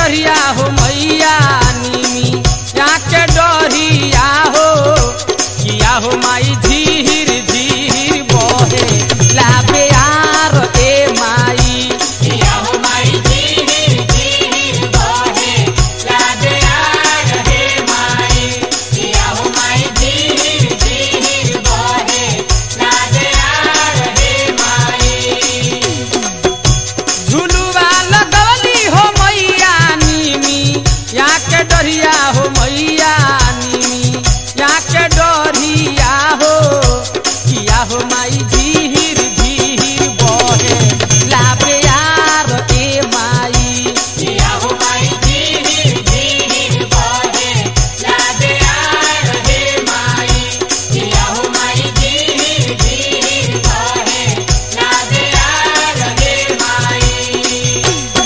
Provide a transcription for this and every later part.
डरिया हो मैया नीमी यहाँ के डरिया हो किया हो माई धीर धीर बहे लाबे यार ए माई किया हो माई धीर धीर बहे लागे यार हे माई किया हो माई धीर धीर बहे लागे यार हे माई झुलुआ लगवली हो मैया नीमी यहाँ के डरिया हो मैया नीमी यहाँ के डरिया हो किया हो माई धीर धीर बहे लाबे यार ए माई किया हो माई धीर धीर बहे लागे यार हे माई किया हो माई धीर धीर बहे लागे यार हे माई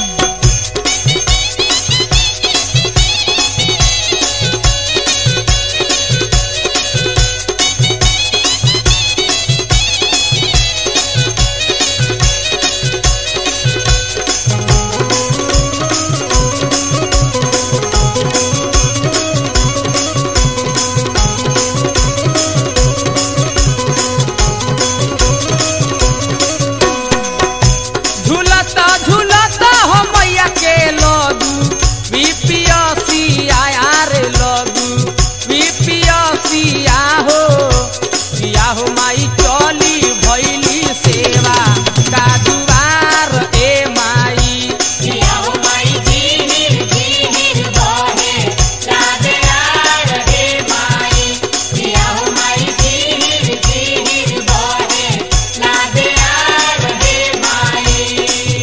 झूलता झूलता हो मैया के लगू बीपीएससिया रे लगू बीपीएससिया हो किया हो माई चली भैली सेवा का दुआर ए माई किया हो माई धीर धीर बहे लागे यार हे माई किया हो माई धीर धीर बहे लागे यार हे माई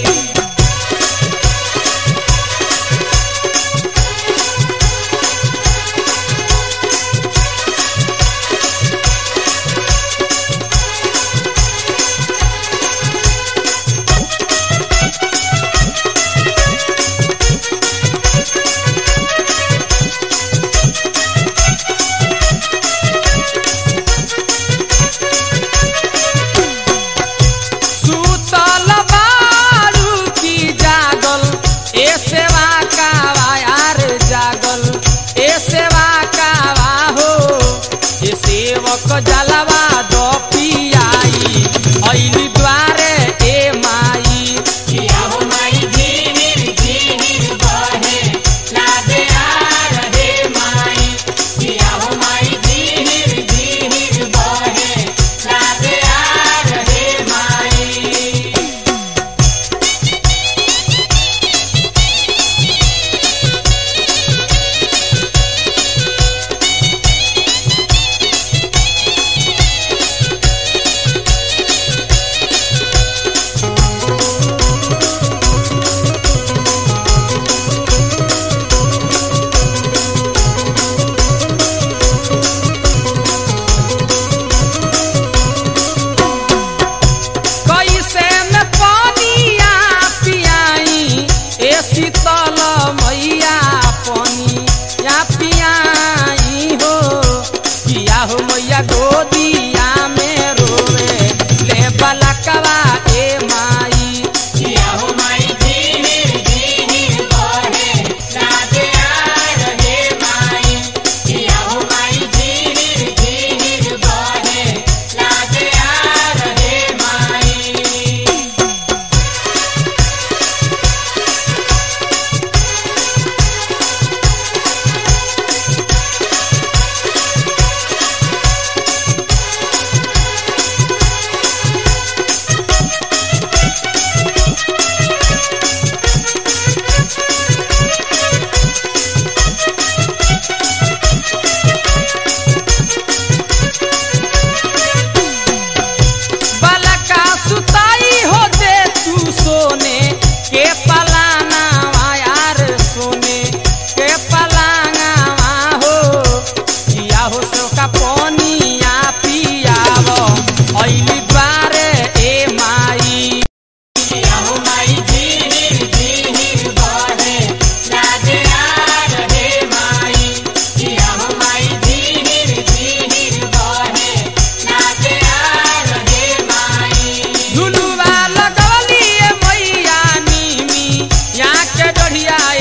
सुतल बारू की जागल ए सेवा कावा यार जागल ए सेवा कावा हो ए सेवक जलवा दो पियाई ऐली द्वारे ए माई किया हो माई धीर धीर बहे लागे यार हे माई किया हो माई धीर धीर बहे लागे यार हे माई कैसे में पानिया पियाई ए शीतल मैया पानी या पियाई हो किया हो मैया गोदिया में रोवे ले बलकवा ए माई किया हो माई धीर धीर बहे लागे यार हे माई किया हो माई धीर धीर बहे लागे यार हे माई बलका सुताई हो दे तू सोने के पलाना यार सोने के पलाना हो किया हो सो का पानिया पियाव ऐली द्वारे ए माई किया हो माई धीर धीर बहे लागे यार हे माई किया हो माई धीर धीर बहे लागे यार हे माई झुलुआ लगवली ए मैया नीमी यहाँ के डढ़िया